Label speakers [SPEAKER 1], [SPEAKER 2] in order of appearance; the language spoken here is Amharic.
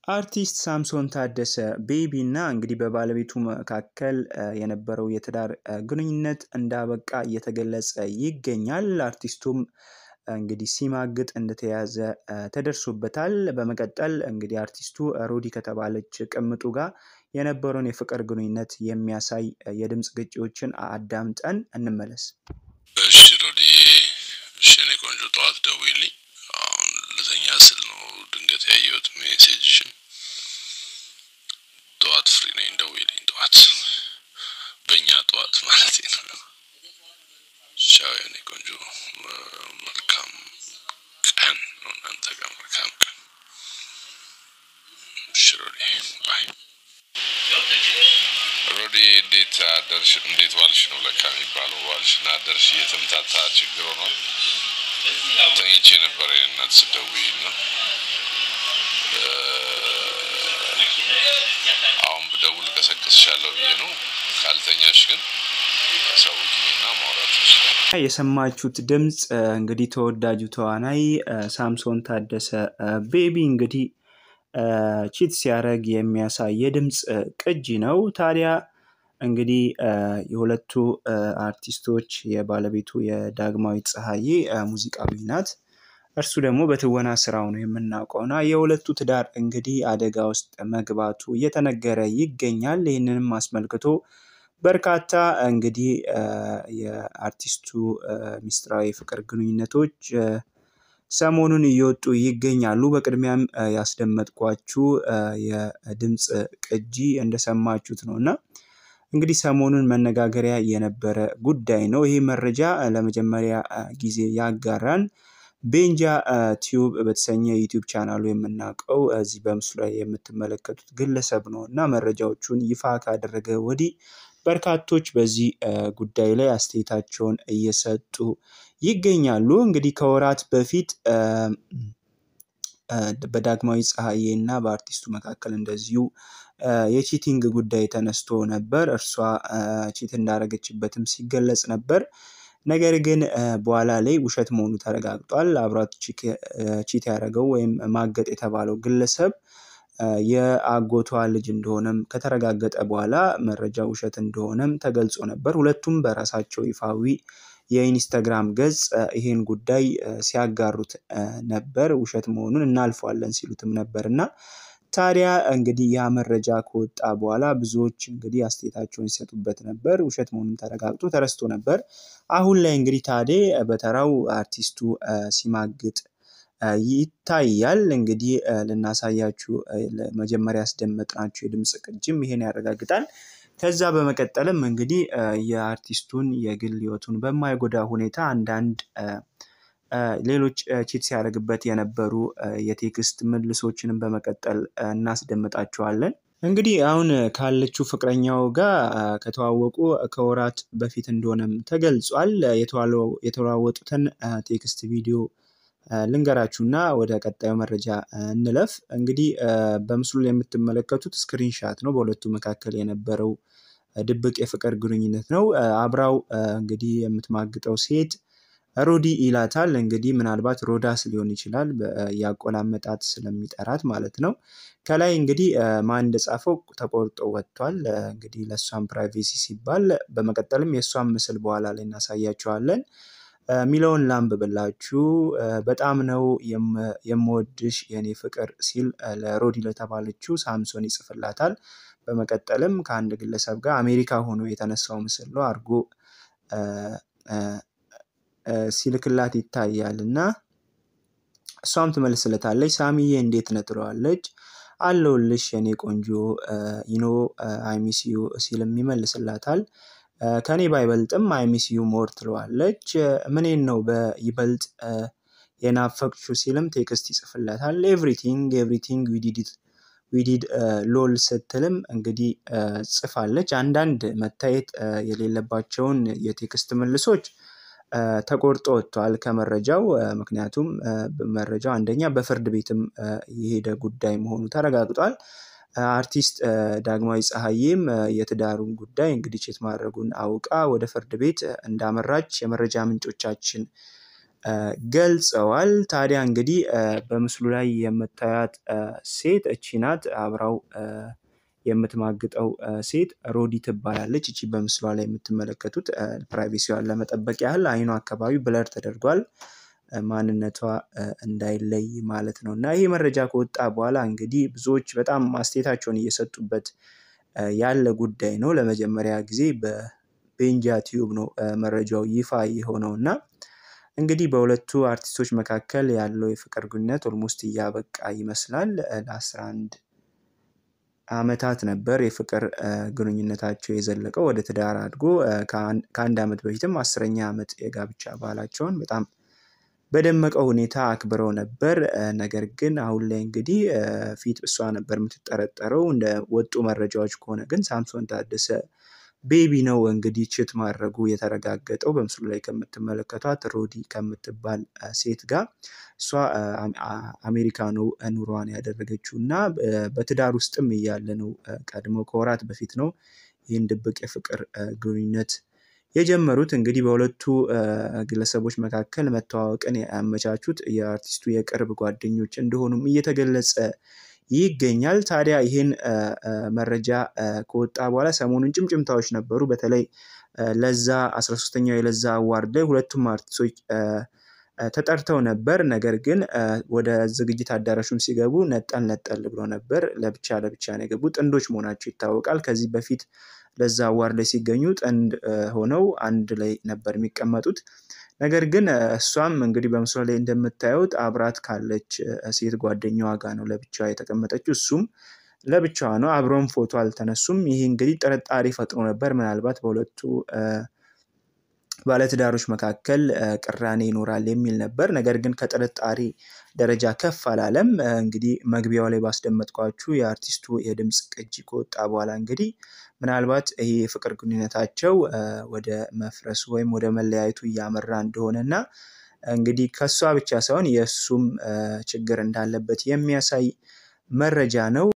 [SPEAKER 1] አርቲስት ሳምሶን ታደሰ ቤቢ እና እንግዲህ በባለቤቱ መካከል የነበረው የትዳር ግንኙነት እንዳበቃ እየተገለጸ ይገኛል። አርቲስቱም እንግዲህ ሲማግጥ እንደተያዘ ተደርሶበታል። በመቀጠል እንግዲህ አርቲስቱ ሮዲ ከተባለች ቅምጡ ጋር የነበረውን የፍቅር ግንኙነት የሚያሳይ የድምፅ ግጭዎችን አዳምጠን እንመለስ።
[SPEAKER 2] እሺ ሮዲ፣ እሺ እኔ ቆንጆ ጠዋት ደውይልኝ። አሁን ልተኛ ስል ነው ድንገት ያየሁት ሜሴጅሽን። ጠዋት ፍሪ ነኝ፣ ደውይልኝ ጠዋት፣ በእኛ ጠዋት ማለት ነው። ቻው የኔ ቆንጆ፣ መልካም ቀን ነው እናንተ ጋር፣ መልካም ቀን። እሺ ሮዲ፣ ባይ። ሮዲ እንዴት አደርሽ? እንዴት ዋልሽ ነው ለካ የሚባለው። ዋልሽ እና አደርሽ እየተምታታ ችግር ሆኗል። ተኝቼ የነበረ እናት ስደውይ ነው። አሁን ብደውል ቀሰቅስሻለሁ ብዬ ነው። ካልተኛሽ ግን አሳውቂኝና ማውራት ይችላል።
[SPEAKER 1] የሰማችሁት ድምፅ እንግዲህ ተወዳጁ ተዋናይ ሳምሶን ታደሰ ቤቢ እንግዲህ ቺት ሲያደርግ የሚያሳይ የድምፅ ቅጂ ነው። ታዲያ እንግዲህ የሁለቱ አርቲስቶች የባለቤቱ የዳግማዊት ፀሐዬ ሙዚቃዊ ናት። እርሱ ደግሞ በትወና ስራው ነው የምናውቀው እና የሁለቱ ትዳር እንግዲህ አደጋ ውስጥ መግባቱ እየተነገረ ይገኛል። ይህንንም አስመልክቶ በርካታ እንግዲህ የአርቲስቱ ሚስጥራዊ ፍቅር ግንኙነቶች ሰሞኑን እየወጡ ይገኛሉ። በቅድሚያም ያስደመጥኳችሁ የድምፅ ቅጂ እንደሰማችሁት ነው እና እንግዲህ ሰሞኑን መነጋገሪያ የነበረ ጉዳይ ነው። ይህ መረጃ ለመጀመሪያ ጊዜ ያጋራን ቤንጃ ቲዩብ በተሰኘ ዩቲዩብ ቻናሉ የምናውቀው እዚህ በምስሉ ላይ የምትመለከቱት ግለሰብ ነው እና መረጃዎቹን ይፋ ካደረገ ወዲህ በርካቶች በዚህ ጉዳይ ላይ አስተያየታቸውን እየሰጡ ይገኛሉ። እንግዲህ ከወራት በፊት በዳግማዊ ፀሐዬ እና በአርቲስቱ መካከል እንደዚሁ የቺቲንግ ጉዳይ ተነስቶ ነበር። እርሷ ቺት እንዳደረገችበትም ሲገለጽ ነበር። ነገር ግን በኋላ ላይ ውሸት መሆኑ ተረጋግጧል። አብራት ቺት ያደረገው ወይም ማገጥ የተባለው ግለሰብ የአጎቷ ልጅ እንደሆነም ከተረጋገጠ በኋላ መረጃ ውሸት እንደሆነም ተገልጾ ነበር። ሁለቱም በራሳቸው ይፋዊ የኢንስታግራም ገጽ ይሄን ጉዳይ ሲያጋሩት ነበር። ውሸት መሆኑን እናልፈዋለን ሲሉትም ነበር እና ታዲያ እንግዲህ ያ መረጃ ከወጣ በኋላ ብዙዎች እንግዲህ አስተያየታቸውን ሲሰጡበት ነበር። ውሸት መሆኑን ተረጋግጦ ተረስቶ ነበር። አሁን ላይ እንግዲህ ታዴ በተራው አርቲስቱ ሲማግጥ ይታያል። እንግዲህ ልናሳያችሁ መጀመሪያ ያስደመጥናችሁ የድምፅ ቅጅም ይሄን ያረጋግጣል። ከዛ በመቀጠልም እንግዲህ የአርቲስቱን የግል ሕይወቱን በማይጎዳ ሁኔታ አንዳንድ ሌሎች ቺት ሲያደርግበት የነበሩ የቴክስት ምልሶችንም በመቀጠል እናስደምጣችኋለን። እንግዲህ አሁን ካለችው ፍቅረኛው ጋር ከተዋወቁ ከወራት በፊት እንደሆነም ተገልጿል። የተለዋወጡትን ቴክስት ቪዲዮ ልንገራችሁና ወደ ቀጣዩ መረጃ እንለፍ። እንግዲህ በምስሉ ላይ የምትመለከቱት ስክሪንሻት ነው። በሁለቱ መካከል የነበረው ድብቅ የፍቅር ግንኙነት ነው። አብራው እንግዲህ የምትማግጠው ሴት ሮዲ ይላታል። እንግዲህ ምናልባት ሮዳስ ሊሆን ይችላል ያቆላመጣት ስለሚጠራት ማለት ነው። ከላይ እንግዲህ ማን እንደጻፈው ተቆርጦ ወጥቷል። እንግዲህ ለእሷም ፕራይቬሲ ሲባል በመቀጠልም የእሷን ምስል በኋላ ላይ እናሳያቸዋለን። ሚለውን ላንብብላችሁ። በጣም ነው የምወድሽ የኔ ፍቅር ሲል ለሮዲ ለተባለችው ሳምሶን ይጽፍላታል። በመቀጠልም ከአንድ ግለሰብ ጋር አሜሪካ ሆኖ የተነሳው ምስል ነው አድርጎ ሲልክላት ይታያል እና እሷም ትመልስለታለች። ሳሚዬ እንዴት ነህ ትለዋለች። አለሁልሽ የኔ ቆንጆ ይኖ አይሚሲዩ ሲልም ይመልስላታል። ከኔ ባይበልጥም አይሚሲዩ ሞር ትለዋለች። ምኔን ነው በይበልጥ የናፈቅሽው ሲልም ቴክስት ይጽፍለታል። ኤቭሪቲንግ ኤቭሪቲንግ ዊዲድ ሎል ስትልም እንግዲህ ጽፋለች። አንዳንድ መታየት የሌለባቸውን የቴክስት መልሶች ተቆርጦ ወጥተዋል ከመረጃው። ምክንያቱም መረጃው አንደኛ በፍርድ ቤትም የሄደ ጉዳይ መሆኑ ተረጋግጧል። አርቲስት ዳግማዊ ፀሐዬም የትዳሩን ጉዳይ እንግዲህ ቼት ማድረጉን አውቃ ወደ ፍርድ ቤት እንዳመራች የመረጃ ምንጮቻችን ገልጸዋል። ታዲያ እንግዲህ በምስሉ ላይ የምታያት ሴት እቺ ናት አብራው የምትማግጠው ሴት ሮዲ ትባላለች። እቺ በምስሏ ላይ የምትመለከቱት ፕራይቬሲዋን ለመጠበቅ ያህል አይኗ አካባቢ ብለር ተደርጓል፣ ማንነቷ እንዳይለይ ማለት ነው። እና ይህ መረጃ ከወጣ በኋላ እንግዲህ ብዙዎች በጣም አስተያየታቸውን እየሰጡበት ያለ ጉዳይ ነው። ለመጀመሪያ ጊዜ በቤንጃ ቲዩብ ነው መረጃው ይፋ የሆነው እና እንግዲህ በሁለቱ አርቲስቶች መካከል ያለው የፍቅር ግንኙነት ኦልሞስት እያበቃ ይመስላል። ለአስራ አንድ አመታት ነበር የፍቅር ግንኙነታቸው የዘለቀው ወደ ትዳር አድጎ ከአንድ አመት በፊትም አስረኛ ዓመት የጋብቻ ባህላቸውን በጣም በደመቀ ሁኔታ አክብረው ነበር። ነገር ግን አሁን ላይ እንግዲህ ፊት እሷ ነበር የምትጠረጠረው። እንደ ወጡ መረጃዎች ከሆነ ግን ሳምሶን ታደሰ ቤቢ ነው እንግዲህ ችት ማድረጉ የተረጋገጠው በምስሉ ላይ ከምትመለከቷት ሮዲ ከምትባል ሴት ጋር እሷ አሜሪካ ነው ኑሯን ያደረገችው እና በትዳር ውስጥም እያለ ነው ቀድሞ ከወራት በፊት ነው ይህን ድብቅ የፍቅር ግንኙነት የጀመሩት። እንግዲህ በሁለቱ ግለሰቦች መካከል መተዋወቅን ያመቻቹት የአርቲስቱ የቅርብ ጓደኞች እንደሆኑም እየተገለጸ ይገኛል። ታዲያ ይህን መረጃ ከወጣ በኋላ ሰሞኑን ጭምጭምታዎች ነበሩ። በተለይ ለዛ 13ኛው የለዛ አዋርድ ላይ ሁለቱም አርቲስቶች ተጠርተው ነበር። ነገር ግን ወደ ዝግጅት አዳራሹም ሲገቡ ነጠል ነጠል ብሎ ነበር። ለብቻ ለብቻ ነው የገቡ። ጥንዶች መሆናቸው ይታወቃል። ከዚህ በፊት ለዛ አዋርድ ላይ ሲገኙ ጥንድ ሆነው አንድ ላይ ነበር የሚቀመጡት። ነገር ግን እሷም እንግዲህ በምስሉ ላይ እንደምታዩት አብራት ካለች ሴት ጓደኛዋ ጋር ነው ለብቻዋ የተቀመጠችው። እሱም ለብቻዋ ነው። አብረውም ፎቶ አልተነሱም። ይህ እንግዲህ ጥርጣሬ ፈጥሮ ነበር። ምናልባት በሁለቱ ባለትዳሮች መካከል ቅራኔ ይኖራል የሚል ነበር። ነገር ግን ከጥርጣሬ ደረጃ ከፍ አላለም። እንግዲህ መግቢያው ላይ ባስደመጥኳችሁ የአርቲስቱ የድምፅ ቅጂ ከወጣ በኋላ እንግዲህ ምናልባት ይሄ የፍቅር ግንኙነታቸው ወደ መፍረሱ ወይም ወደ መለያየቱ እያመራ እንደሆነ እና እንግዲህ ከእሷ ብቻ ሳይሆን የእሱም ችግር እንዳለበት የሚያሳይ መረጃ ነው።